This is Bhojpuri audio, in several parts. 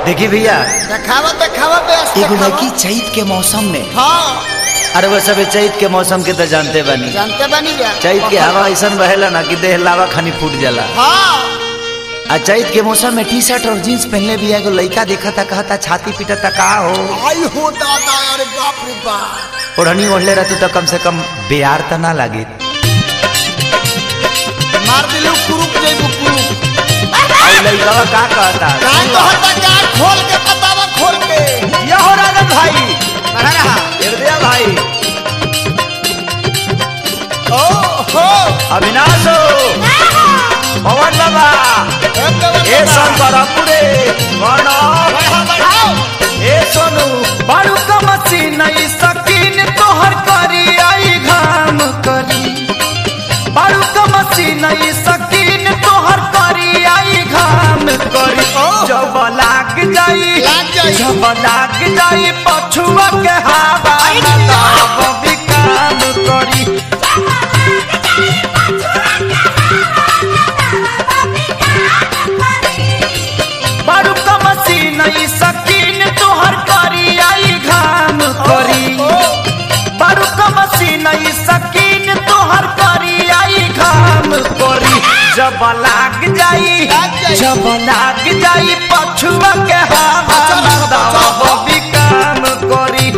देखी भैया देखावा देखावा बेस एगो देखावा। लड़की चैत के मौसम में हाँ अरे वो सब चैत के मौसम के तो जानते बनी जानते बनी जा चैत के हवा ऐसा बहेला ना कि देह लावा खानी फूट जाला हाँ आ चैत के मौसम में टी शर्ट और जीन्स पहनले भी एगो लड़का देखा था कहता छाती पीटा था का हो आई हो दादा अरे बाप रे बाप ओढ़नी ओढ़ले रहती तो कम से कम बेयार तो ना लागे मार दिलू कुरुक जइबू कुरुक और लड़का का कहता कान तो हटा कान खोल के बतावा खोल के या हो राजन भाई अरे रहा हृदय भाई ओ हो अविनाश हो पवन बाबा ए शंकर पुरे प्रणव बढ़ाओ बढ़ाओ ए सोनू बारू का मशीन ई सकीन तोहर करी आई घाम करी बारू का मशीन ई सकीन तोहर करी आई घाम करी जब लाग जाई लाग जाई। जब लाग जाई पछुआ के हवा तब भी काम करी बारू का मशीन ई सकीन तोहर करी आई घाम करी बारू का मशीन ई सकीन तोहर करी आई घाम करी जब लाग जाई लाग जाई। जब लाग जाई पछुआ के हवा अच्छा रहा, अच्छा तब रहा। भी काम करी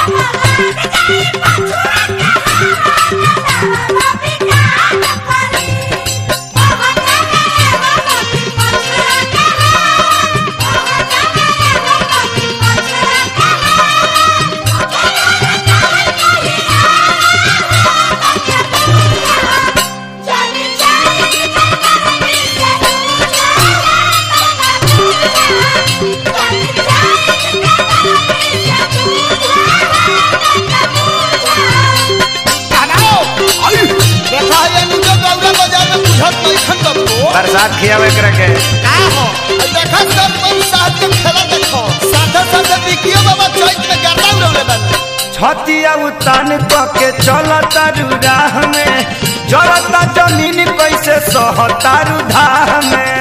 बनाओ आई देखा ये नुजो गौरा बाजार में बुझत नहीं खन दबो बरसात खियावे करे के का हो आई देखा सब मन साथ के खेला देखो साथे साथे बिकियो बाबा चैत में गर्दा उड़ौले बन छतिया उतान के चलता राह में जरता जमीन कैसे सहतारू धाह में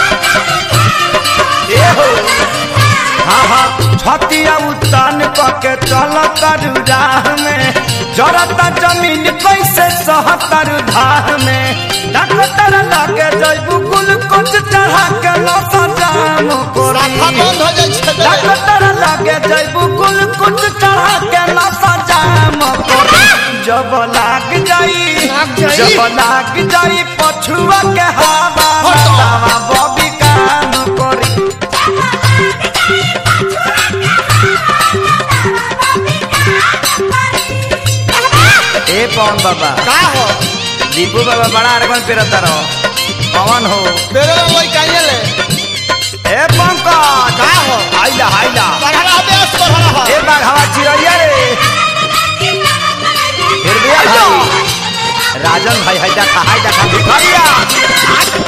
ए हो हाँ हाँ छतिया उतान के चलता राह में जरता जमीन कैसे सहतारू धाह में डॉक्टर लगे जैबू कुल कुछ चढ़ा के लता जाम राखा कोरी बंद हो जाई छे डॉक्टर लगे जैबू कुल कुछ चढ़ा के नशा जाम करी जब लाग जाई लाग जाई। जब लाग जाई पछुआ के हवा हटो। बतावा बॉबी काम करी ए पवन बाबा का हो दीपू बाबा बड़ा अरगन पेरता रहो पवन हो मेरे में वही काहे ले ए पंकज का हो आइला आइला बढ़ा बेस बढ़ा ए बार हवा चिड़िया रे हृदय भाई राजन भाई है देखा है देखा भिखारिया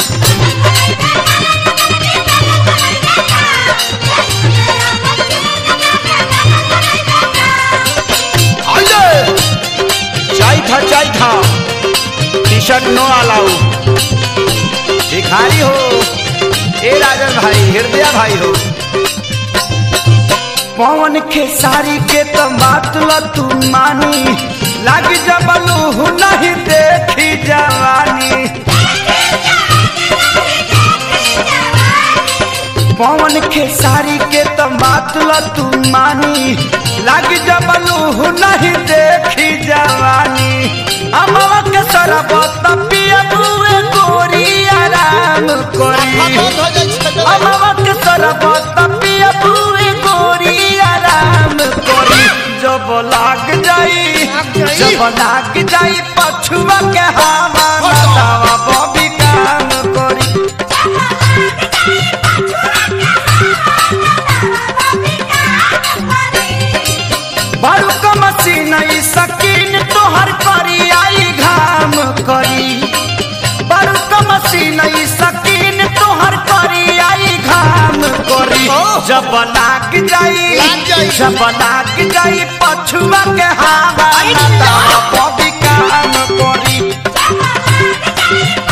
आइले चाय था चाय था टी शर्ट नो अलाउ भिखारी हो ए राजन भाई हृदय भाई हो पवन के सारी के तो बात ल तू मानी लग जबलू नहीं देखी जवानी पवन के सारी के तो बात ल तू मानी लग जबलू नहीं देखी जवानी अमवा के सरबत पिया बुए गोरी आराम राखा करी बंद हो जाई छे अमवक सरबत पिया पूरी गोरी आराम करी जब लाग जाई लाग जाई। जब लाग जाई पछुआ के हवा हटो। बतावा बॉबी काम करी बारू का मशीन ई सकीन तोहर करी आई घाम करी बारू का मशीन ई सकीन तोहर करी आई घाम करी ओह। जब लाग जाई लाग जाई। जब लाग जाई पछुआ के हवा आई बतावा जा। बॉबी काम करी